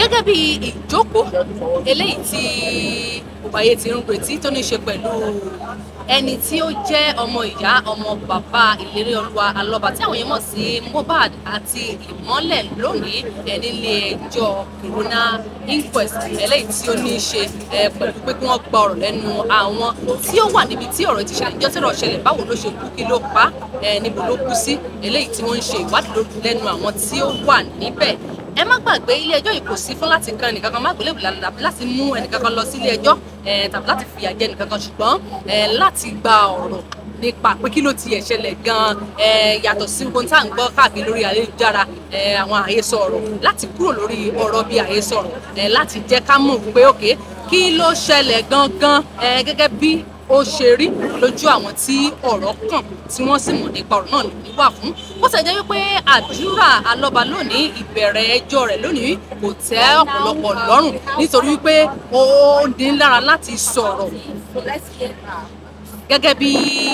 gẹ́gẹ́ bí ìjókòó eléyìí tí òbáyé ti ń retí tó ní ṣe pẹ̀lú ẹni tí ó jẹ́ ọmọ ìyá ọmọ bàbá ìlérí olúwa alọ́ba tí àwọn èèyàn mọ̀ sí Mohbad àti ìmọ́lẹ̀ lónìí ẹ̀ nílé ẹjọ́ corona inquest eléyìí tí ó ní í ṣe ẹ̀ pẹ̀lú pé kí wọ́n gba ọ̀rọ̀ lẹ́nu àwọn tí ó wà níbi tí ọ̀rọ̀ ti ṣẹlẹ̀ ìjọ́ tí ọ̀rọ̀ ṣẹlẹ̀ báwo ló ṣe kú kí ló pa ẹ̀ níbo ló kú sí eléyìí tí wọ́n ń ṣe ìwádìí lẹ́nu àwọn tí ó wà níbẹ̀ ẹ má gbàgbé ilé ẹjọ́ yìí kò sí fún láti kan ẹnìkankan má gbélébù tàbí láti mú ẹnìkankan lọ sí ilé ẹjọ́ tàbí láti fìyà jẹ ẹnìkankan ṣùgbọ́n láti gba ọ̀rọ̀ nípa pé kí ló ti ẹ̀ ṣẹlẹ̀ gan-an yàtọ̀ sí ohun tá à ń gbọ́ káàkiri lórí ayélujára àwọn àhesọ ọ̀rọ̀ láti kúrò lórí ọ̀rọ̀ bíi àhesọ ọ̀rọ̀ láti jẹ́ ká mọ̀ pé òkè kí ló ṣẹlẹ̀ gangan gẹ́gẹ́ bí ó ṣe rí lójú àwọn tí ọ̀rọ̀ kàn tí wọ́n sì mọ̀ nípa ọ̀rọ̀ náà lòdì wà fún bó ṣe jẹ́ wípé àdúrà alọ́ba lónìí ìbẹ̀rẹ̀ ẹjọ́ rẹ̀ lónìí kò tẹ́ ọ̀pọ̀lọpọ̀ lọ́rùn nítorí wípé ó ní lára láti sọ̀rọ̀ gẹ́gẹ́ bí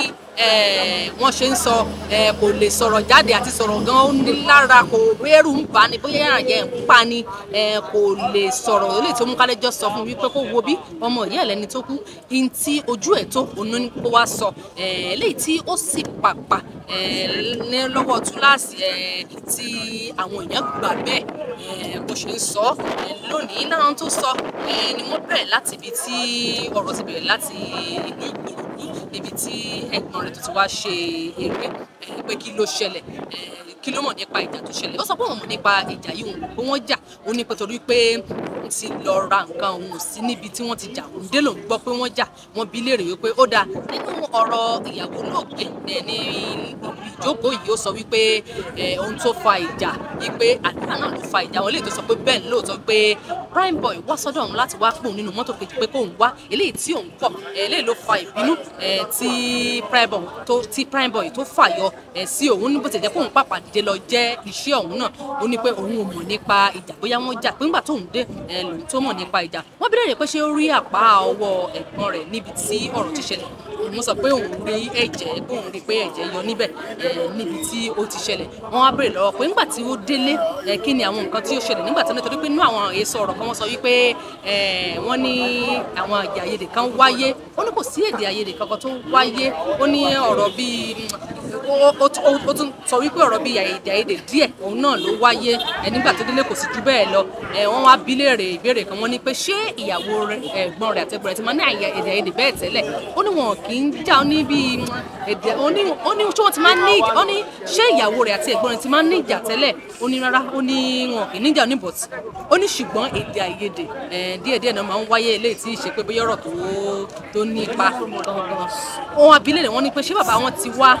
wọ́n ṣe ń sọ kò lè sọ̀rọ̀ jáde àti sọ̀rọ̀ gan ó ní lára kò rẹ́rù ń bá ní bóyá àjẹ́ ń pa ni kò lè sọ̀rọ̀ ó lè tó mú kálẹ́jọ́ sọ fún wípé kó wo bí ọmọ ìyá ẹ̀ lẹ́ni tó kú in tí ojú ẹ̀ tó òun ní kó wá sọ eléyìí tí ó sì pàpà ní lọ́wọ́ túláàsì tí àwọn èèyàn gbà bẹ́ẹ̀ bó ṣe ń sọ lónìí lára tó sọ ni wọ́n bẹ̀rẹ̀ láti ibi tí ọ̀rọ̀ ti bẹ̀rẹ̀ láti ìlú Ìkòròdú níbi tí ẹ̀gbọ́n rẹ̀ tó ti wá ṣe eré pé kí ló ṣẹlẹ̀ kí ló mọ̀ nípa ìjà tó ṣẹlẹ̀ ó sọ pé òun mọ̀ nípa ìjà yìí òun pé wọ́n jà ó ní pé torí pé òun ti lọ ra nǹkan òun sí níbi tí wọ́n ti jà òun dé lòun gbọ́ pé wọ́n jà wọ́n bi léèrè wípé ó dáa nínú ọ̀rọ̀ ìyàwó lóògbé ní ìjókòó yìí ó sọ wípé ohun tó fa ìjà wípé àdúrà náà ló fa ìjà wọn eléyìí tó sọ pé bẹ́ẹ̀ lóòótọ́ pé prime boy wá sọ́dọ̀ òun láti wá pòun nínú mọ́tò kejì pé kóun wá eléyìí tí òun kọ̀ eléyìí ló fa ìbínú tí prime boy tó tí prime boy tó fàyọ sí òun ní bó ti jẹ́ kóun pàpà dìde lọ jẹ́ iṣẹ́ òun náà ó ní pé òun ò mọ̀ nípa ìjà bóyá wọ́n jà pé ńgbà tóun dé lòun tó mọ̀ nípa ìjà wọ́n bí léèrè pé ṣé ó rí àpá ọwọ́ ẹ̀gbọ́n rẹ̀ níbi tí ọ̀rọ̀ ti ṣẹlẹ̀ òun sọ pé òun rí ẹ̀jẹ̀ pé òun rí pé ẹ̀jẹ̀ yọ níbẹ̀ níbi tí ó ti ṣẹlẹ̀ wọ́n á béèrè lọ́wọ́ pé ńgbà tí ó délé kí ni àwọn nǹkan tí ó ṣẹlẹ̀ nígbà tí wọ́n nítorí pé inú àwọn èso ọ̀rọ̀ kan wọ́n sọ wípé wọ́n ní àwọn èdè àìyedè kan wáyé ó ní kò sí èdè àìyedè kankan tó wáyé ó ní ọ̀rọ̀ bíi ó tún sọ wípé ọ̀rọ̀ bíi èdè àìyedè díẹ̀ òun náà ló wáyé nígbà tó délé kò sì ju bẹ́ẹ̀ lọ wọ́n wá bí léèrè ìbéèrè kan wọ́n ní pé ṣé ìyàwó ẹ̀gbọ́n rẹ̀ àtẹ̀gbọ́n rẹ̀ ti máa ní èdè àìyedè bẹ́ẹ̀ tẹ́lẹ̀ ó ní wọn kì í jà ó ní bíi èdè ó ní ṣé wọ́n ti máa ní ó ní ṣé ìyàwó rẹ̀ àti ẹ̀gbọ́n rẹ̀ ti máa ní ìjà tẹ́lẹ̀ ó ní rárá ó ní wọn kì í níjà ní bọ̀tì ó ní ṣùgbọ́n èdè àìyedè díẹ̀díẹ̀ náà máa ń wáyé eléyìí tí ì ṣe pé bóyá ọ̀rọ̀ tó tó ní ipa gangan wọn abilé rẹ̀ wọ́n ní pé ṣé bàbá wọn ti wá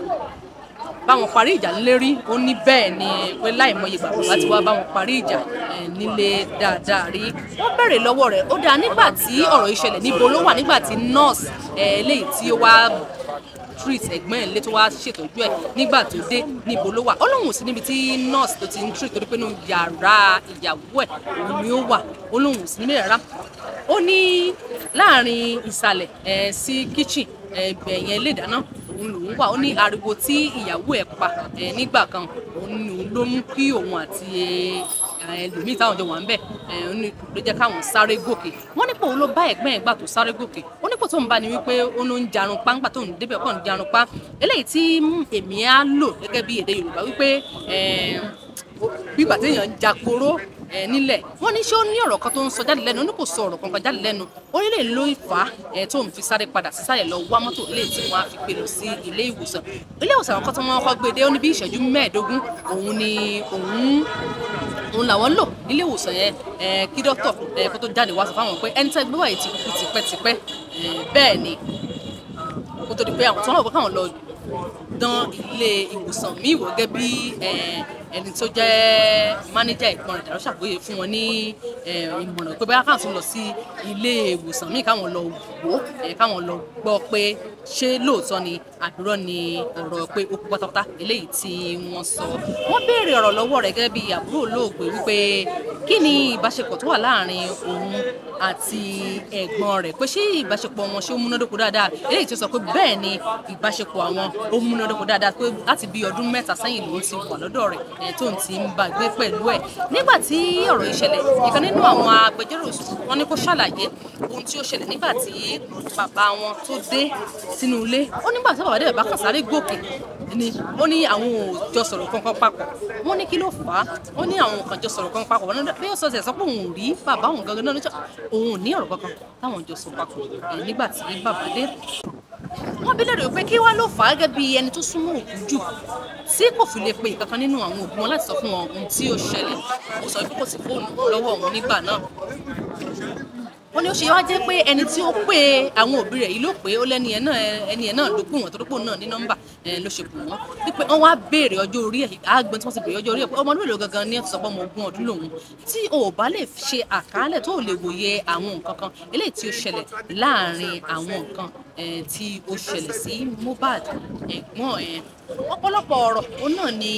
báwọn parí ìjà lérí ó ní bẹ́ẹ̀ ni pé láìmọye ìgbà bàbá ti wá báwọn parí ìjà nílé dáadáa rí wọ́n bẹ̀rẹ̀ lọ́wọ́ rẹ̀ ó dáa nígbà tí ọ̀rọ̀ ìṣẹ̀lẹ̀ níbo ló wà nígbà tí nọ́ọ̀sì eléyìí tí ó wá treat ẹ̀gbọ́n ẹ̀ lé tó wá ṣètọ́jú ẹ̀ nígbà tó dé níbo ló wà ó lóun ò sí níbi tí nọ́ọ̀sì tó ti ń treat torí pé nínú yàrá ìyàwó ẹ̀ òun ni ó wà ó lóun ò sí níbẹ̀ rárá ó ní láàrin ìsàlẹ̀ ẹ̀ sí kitchen ẹ̀bẹ̀ yẹn lè dáná òun lòun wà ó ní ariwo tí ìyàwó ẹ̀ pa ẹ̀ nígbà kan òun ni òun ló mú kí òun àti ẹlòmíì táwọn jọ wà ń bẹ̀ ẹ̀ ló jẹ́ káwọn sáré gòkè wọ́n nípò òun ló bá ẹ̀gbọ́n ẹ̀ gbà tó sáré gòkè ó nípò tó ń bá ni wípé ó ló ń jarun pa ńgbà tó ń débẹ̀ ọkọ̀ ń jarun pa eléyìí tí èmi á lò gẹ́gẹ́ bí èdè Yorùbá wípé bígbà téèyàn ń jakoro ẹ nílẹ̀ wọ́n ní ṣé ó ní ọ̀rọ̀ kan tó ń sọ jáde lẹ́nu ó ní kò sọ ọ̀rọ̀ kankan jáde lẹ́nu orílẹ̀ ló fà á ẹ tó ń fi sáré padà sísàlẹ̀ lọ wá mọ́tò ilé tí wọ́n á fi gbé lọ sí ilé ìwòsàn ilé ìwòsàn àwọn kan tí wọ́n kọ́ gbé dé ó ní bí ìṣẹ́jú mẹ́ẹ̀ẹ́dógún òun ni òun òun làwọn lò nílé ìwòsàn yẹn ẹ kí dókítà ẹ kó tó jáde wá sọ fáwọn pé ẹni tẹ́ gbé wáyé ti kú tipẹ́tipẹ́ bẹ́ẹ̀ ni kó tó di pé àwọn tó ń lọ káwọn lọ dán ilé ìwòsàn míì wò gẹ́gẹ́ bí ẹni tó jẹ́ mánéjà ìpọn rẹ̀ dàrú ṣàgbéyé fún wọn ní ìmọ̀ràn pé bóyá káwọn tún lọ sí ilé ìwòsàn míì káwọn lọ wò ó káwọn lọ gbọ́ pé ṣé lóòótọ́ ni àbúrò ni ọ̀rọ̀ pé ó kú pátápátá eléyìí tí wọ́n sọ wọ́n béèrè ọ̀rọ̀ lọ́wọ́ rẹ̀ gẹ́gẹ́ bí àbúrò olóògbé wípé kí ni ìbáṣepọ̀ tó wà láàrin òun àti ẹ̀gbọ́n rẹ̀ pé ṣé ìbáṣepọ̀ wọn ṣé ó múnádóko dáadáa eléyìí tó sọ pé bẹ́ẹ̀ ni ìbáṣepọ̀ àwọn ó múnádóko dáadáa pé láti bí ọdún mẹ́ta sẹ́yìn lòun ti wà lọ́dọ̀ rẹ̀ ẹ̀ tóun ti ń bá gbé pẹ̀lú ẹ̀ nígbà tí ọ̀rọ̀ yìí ṣẹlẹ̀ ìkan nínú àwọn agbẹjọ́rò wọn ní kó ṣàlàyé ohun tí ó ṣẹlẹ̀ nígbà tí bàbá wọn tó dé sínú ilé ó nígbà tí bàbá dé bàbá kan sáré gòkè ni ó ní àwọn ò jọ sọ̀rọ̀ kankan papọ̀ wọ́n ní kí ló fà á wọ́n ní àwọn kan jọ sọ̀rọ̀ kankan papọ̀ wọ́n ní bí ó sọ ṣẹ̀ sọ pé òun ò rí bàbá òun gangan náà lọ́jọ́ òun ò ní ọ̀rọ̀ kankan táwọn jọ sọ papọ̀ ẹ̀ nígbà tí bàbá dé wọ́n bí lérò pé kí wá ló fà á gẹ́gẹ́ bí ẹni tó súnmọ́ òkú jù tí kò fi lè pe ìkankan nínú àwọn òbí wọn láti sọ fún wọn ohun tí ó ṣẹlẹ̀ ó sọ pé kò sí fóònù lọ́wọ́ òun nígbà náà wọ́n ní ó ṣe wá jẹ́ pé ẹni tí ó pè àwọn òbí rẹ̀ yìí ló pé ó lẹ́ni ẹ̀ náà ẹni ẹ̀ náà ló pè wọ́n tó dúpọ̀ náà ní nọ́mbà ló ṣe pè wọ́n wípé wọ́n wá béèrè ọjọ́ orí ẹ̀ àgbọn tí wọ́n ti béèrè ọjọ́ orí ẹ̀ pé ọmọ ọdún mélòó gangan ní ẹ̀ tó sọ pé ọmọ ogún ọdún lòun tí o ò bá lè ṣe àkàálẹ̀ tó lè wòye àwọn nǹkan kan eléyìí tí ó ṣẹlẹ̀ láàárín àwọn nǹkan tí ó ṣẹlẹ̀ sí Mohbad ẹ̀gbọ́n ẹ̀ ọ̀pọ̀lọpọ̀ ọ̀rọ̀ òun náà ni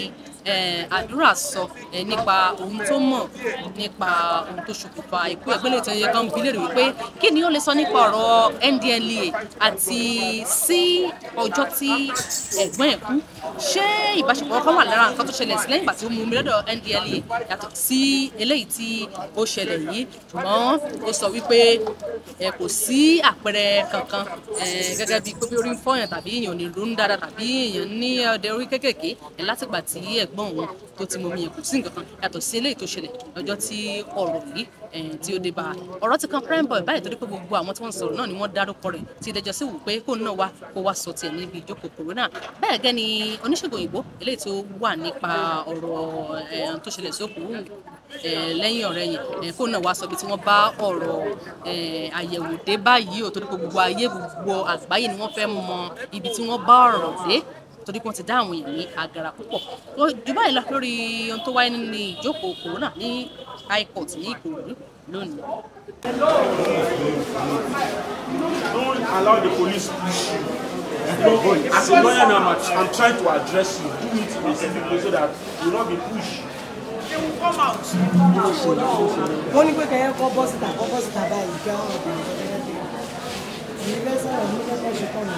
àdúrà sọ nípa ohun tó mọ̀ nípa ohun tó ṣokùnfà ikú ẹgbẹ́ lè tẹ́yẹ kan bí léèrè wípé kí ni ó lè sọ nípa ọ̀rọ̀ NDLEA àti sí ọjọ́ tí ẹ̀gbọ́n ẹ̀ kú ṣé ìbáṣepọ̀ kan wà lára nǹkan tó ṣẹlẹ̀ sí lẹ́yìn ìgbà tí ó mú mi lọ́dọ̀ NDLEA yàtọ̀ sí eléyìí tí ó ṣẹlẹ̀ yìí ṣùgbọ́n ó sọ wípé kò sí àpẹẹrẹ kankan gẹ́gẹ́ bíi pé bí orí ń fọyàn tàbí èèyàn ò ní ronú dáadáa tàbí èèyàn ní ọdẹ orí kéékèèké látìgbà tí ẹ̀gbọ́n òun tó ti mọ mi yẹn kò sí nǹkan kan yàtọ̀ sí eléyìí tó ṣẹlẹ̀ lọ́jọ́ tí ọ̀rọ̀ yìí tí ó dé bá a ọ̀rọ̀ ti kan prime boy báyìí torí pé gbogbo àwọn tí wọ́n ń sọ̀rọ̀ náà ni wọ́n dárúkọ rẹ̀ tí ìdẹ́jọ́ sì wù pé kó náà wá kó wá sọ tiẹ̀ níbi ìjókòó corona bẹ́ẹ̀ gẹ́ ni oníṣègùn òyìnbó eléyìí tó wà nípa ọ̀rọ̀ tó ṣẹlẹ̀ sókù lẹ́yìn ọ̀rẹ́ yẹn kó náà wá sọ bí tí wọ́n bá ọ̀rọ̀ àyẹ̀wò dé báyìí ò torí pé gbogbo ayé gbogbo àgbáyé ni wọ́n fẹ́ mọ ibi tí wọ́n bá ọ̀rọ̀ dé torí wọ́n ti dá àwọn èèyàn ní agara púpọ̀ jù báyìí lọ lórí ohun tó wáyé nínú ìjókòó corona ní high court ní Ìkòròdú lónìí. Don't allow the police to push you. No, as a lawyer now, I'm, I'm trying to address you. Do it specifically so that you will not be pushed. They will come out. wọ́n ní pé kẹ́yẹ́ kọ́ bọ́ síta kọ́ bọ́ síta báyìí kí wọ́n ọ̀gbìn ìgbẹ́ fẹ́ sọ̀rọ̀ ní kẹ́kẹ́ ṣe kọ́ mi.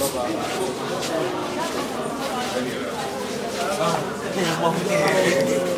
Mom,